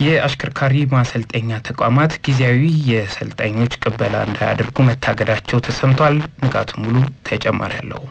የአሽከርካሪ ማሰልጠኛ ተቋማት ጊዜያዊ የሰልጣኞች ቅበላ እንዳያደርጉ መታገዳቸው ተሰምቷል። ንጋቱ ሙሉ ተጨማሪ አለው።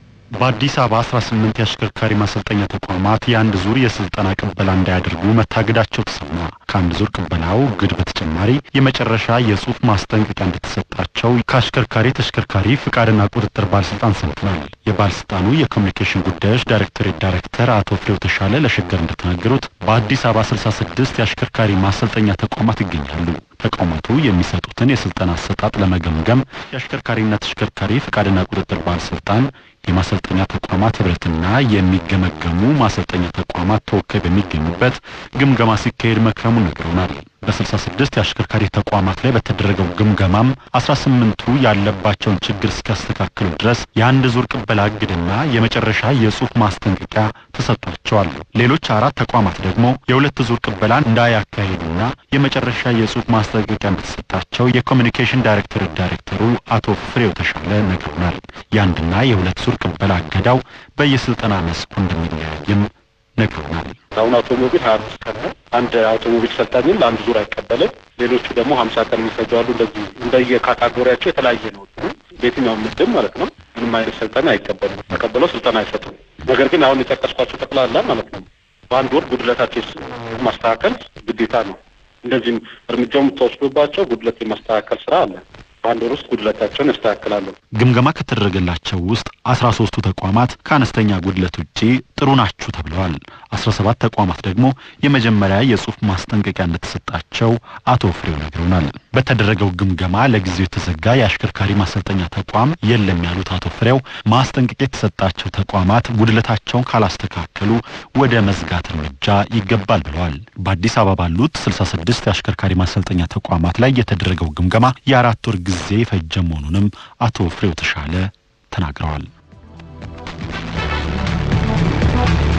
በአዲስ አበባ 18 የአሽከርካሪ ማሰልጠኛ ተቋማት የአንድ ዙር የስልጠና ቅበላ እንዳያደርጉ መታገዳቸው ተሰማ። ከአንድ ዙር ቅበላው እግድ በተጨማሪ የመጨረሻ የጽሁፍ ማስጠንቀቂያ እንደተሰጣቸው ከአሽከርካሪ ተሽከርካሪ ፍቃድና ቁጥጥር ባለስልጣን ሰምተናል። የባለስልጣኑ የኮሚኒኬሽን ጉዳዮች ዳይሬክቶሬት ዳይሬክተር አቶ ፍሬው ተሻለ ለሸገር እንደተናገሩት በአዲስ አበባ 66 የአሽከርካሪ ማሰልጠኛ ተቋማት ይገኛሉ። ተቋማቱ የሚሰጡትን የስልጠና አሰጣጥ ለመገምገም የአሽከርካሪና ተሽከርካሪ ፍቃድና ቁጥጥር ባለስልጣን የማሰልጠኛ ተቋማት ህብረትና የሚገመገሙ ማሰልጠኛ ተቋማት ተወካይ በሚገኙበት ግምገማ ሲካሄድ መክረሙን ነግረውናል። በስልሳ ስድስት የአሽከርካሪ ተቋማት ላይ በተደረገው ግምገማም አስራ ስምንቱ ያለባቸውን ችግር እስኪያስተካክሉ ድረስ የአንድ ዙር ቅበላ እግድና የመጨረሻ የጽሁፍ ማስጠንቀቂያ ተሰጥቷቸዋል። ሌሎች አራት ተቋማት ደግሞ የሁለት ዙር ቅበላን እንዳያካሂዱና የመጨረሻ የጽሁፍ ማስጠንቀቂያ እንደተሰጣቸው የኮሚኒኬሽን ዳይሬክቶሬት ዳይሬክተሩ አቶ ፍሬው ተሻለ ነግረውናል። የአንድና የሁለት ዙር ቅበላ እገዳው በየስልጠና መስኩ እንደሚለያይም ነግረውናል። አሁን አውቶሞቢል ሀያ አምስት ቀን ነው። አንድ አውቶሞቢል ሰልጣኝን ለአንድ ዙር አይቀበልም። ሌሎቹ ደግሞ ሀምሳ ቀን የሚፈጁ አሉ። እንደዚህ እንደየካታጎሪያቸው የተለያየ ነው። በየትኛውም ምድብ ማለት ነው። ምንም አይነት ስልጠና አይቀበሉም። ተቀብለው ስልጠና አይሰጡም። ነገር ግን አሁን የጠቀስኳቸው ጠቅላላ ማለት ነው በአንድ ወር ጉድለታቸው ማስተካከል ግዴታ ነው። እንደዚህም እርምጃው የምትወስዱባቸው ጉድለት የማስተካከል ስራ አለ። በአንድ ወር ውስጥ ጉድለታቸውን ያስተካክላሉ። ግምገማ ከተደረገላቸው ውስጥ አስራ ሶስቱ ተቋማት ከአነስተኛ ጉድለት ውጪ ጥሩ ናችሁ ተብለዋል። አስራ ሰባት ተቋማት ደግሞ የመጀመሪያ የጽሁፍ ማስጠንቀቂያ እንደተሰጣቸው አቶ ፍሬው ነግረውናል። በተደረገው ግምገማ ለጊዜው የተዘጋ የአሽከርካሪ ማሰልጠኛ ተቋም የለም ያሉት አቶ ፍሬው ማስጠንቀቂያ የተሰጣቸው ተቋማት ጉድለታቸውን ካላስተካከሉ ወደ መዝጋት እርምጃ ይገባል ብለዋል። በአዲስ አበባ ባሉት ስልሳ ስድስት የአሽከርካሪ ማሰልጠኛ ተቋማት ላይ የተደረገው ግምገማ የአራት ወር ጊዜ የፈጀ መሆኑንም አቶ ፍሬው ተሻለ ተናግረዋል።